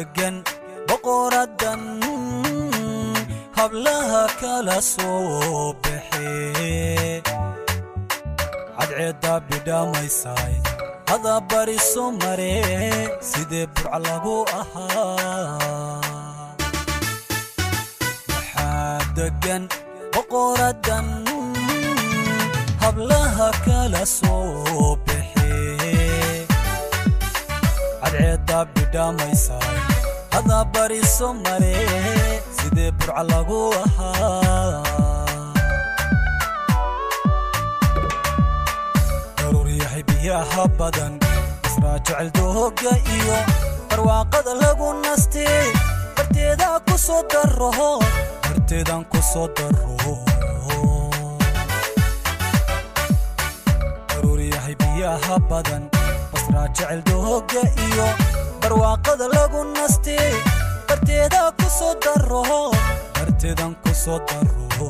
degan boqoradan hablaha kala soo baxe cadceedda bidhamaysay hada bariso mare sidee burca lagu ahaa waxaa degan boqoradan hablaha kala soo baxe cadceedda bidhamaysay hada bariso mare sidee burca lagu ahaa daruuryahay biyaha badan israa jecel dooga iyo barwaaqada lagu nastee barteeda ku soo daro barteedan ku soo daro daruuryahay biyaha badan basraa jecel dooga iyo barwaaqada lagu nastee barteeda ku soo daro barteedan ku soo daro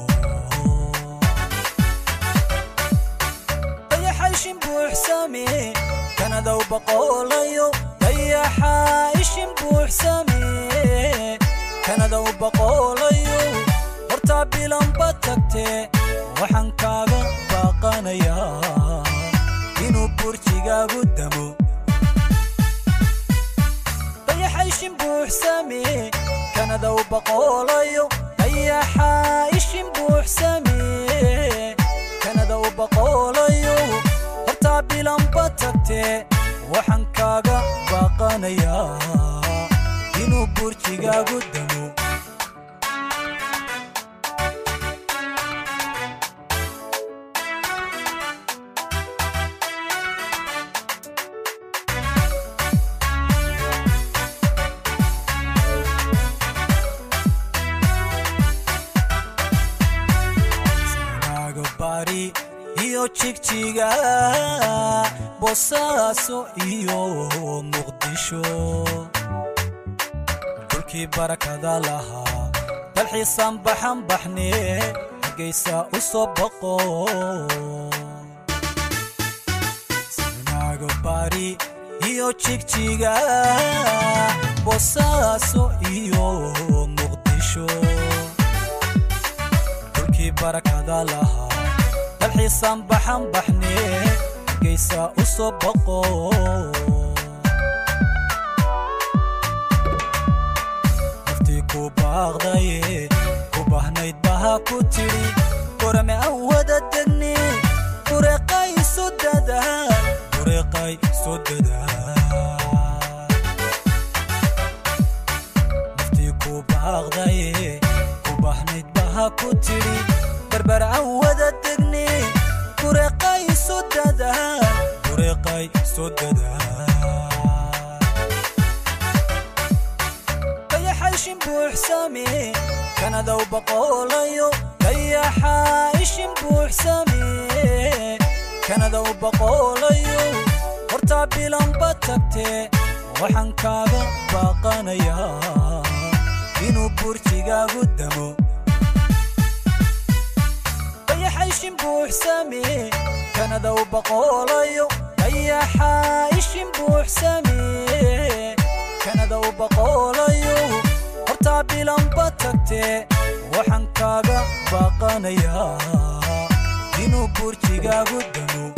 dayaxayshin buuxsame kanadow boqolayo dayaxa ishin buuxsame kanadow boqolayo hortaa bilanba tagtee waxaan kaaga baaqanayaa inuu burjigaagu damo dayaxayshin buuxsame kanadow boqolayo dayaxa ishin buuxsame kanadow boqolayo hortaa bilanba tagtee waxaan kaaga baaqanayaa inuu burjigaagu damo sanaago bari iyo jigjiga boosaaso iyo muqdisho dhulkii barakada lahaa dalxiisaan baxan baxne hargaysa u soo boqo sanaago bari iyo jigjiga boosaaso iyo muqdisho dhulkii barakada lahaa dalxiisaan baxan baxne hargaysa u soo boqo naftii ku baaqdaye ku bahnayd baha ku tidhi gorame aan wada degne bureeqay isu dadaal bureeqay isu dadaal naftii ku baaqdaye ku bahnayd baha ku tidhi barbar aan wada degne bureeqay isu dadaal bureeqay isu dadaal dayaxayshin buuxsame kanadow boqolayo dayaxa ishin buuxsame kanadow boqolayo hortaa bilanba tagtee waxaan kaaga baaqanayaa inuu burjigaagu damo dayaxayshin buuxsame kanadow boqolayo dayaxa ishin buuxsame kanadow boqolayo hortaa bilanba tagtee waxaan kaaga baaqanayaa inuu burjigaagu damo